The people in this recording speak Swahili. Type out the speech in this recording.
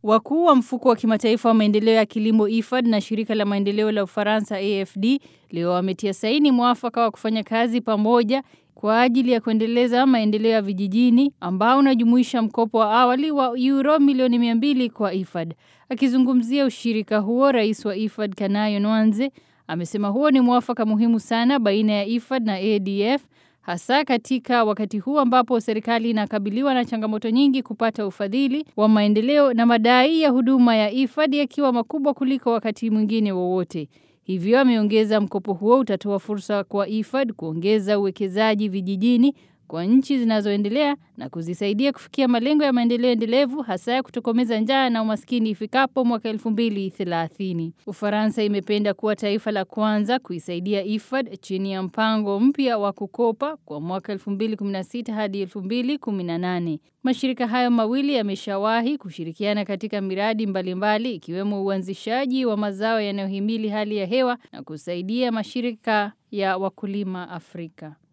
Wakuu wa mfuko wa kimataifa wa maendeleo ya kilimo IFAD na shirika la maendeleo la Ufaransa AFD leo wametia saini mwafaka wa kufanya kazi pamoja kwa ajili ya kuendeleza maendeleo ya vijijini ambao unajumuisha mkopo wa awali wa euro milioni 200 kwa IFAD. Akizungumzia ushirika huo, rais wa IFAD Kanayo Nwanze amesema huo ni mwafaka muhimu sana baina ya IFAD na ADF hasa katika wakati huu ambapo serikali inakabiliwa na changamoto nyingi kupata ufadhili wa maendeleo na madai ya huduma ya IFAD yakiwa makubwa kuliko wakati mwingine wowote. Hivyo ameongeza mkopo huo utatoa fursa kwa IFAD kuongeza uwekezaji vijijini kwa nchi zinazoendelea na kuzisaidia kufikia malengo ya maendeleo endelevu hasa ya kutokomeza njaa na umaskini ifikapo mwaka 2030. Ufaransa imependa kuwa taifa la kwanza kuisaidia IFAD chini ya mpango mpya wa kukopa kwa mwaka 2016 hadi 2018. Mashirika hayo mawili yameshawahi kushirikiana katika miradi mbalimbali mbali, ikiwemo uanzishaji wa mazao yanayohimili hali ya hewa na kusaidia mashirika ya wakulima Afrika.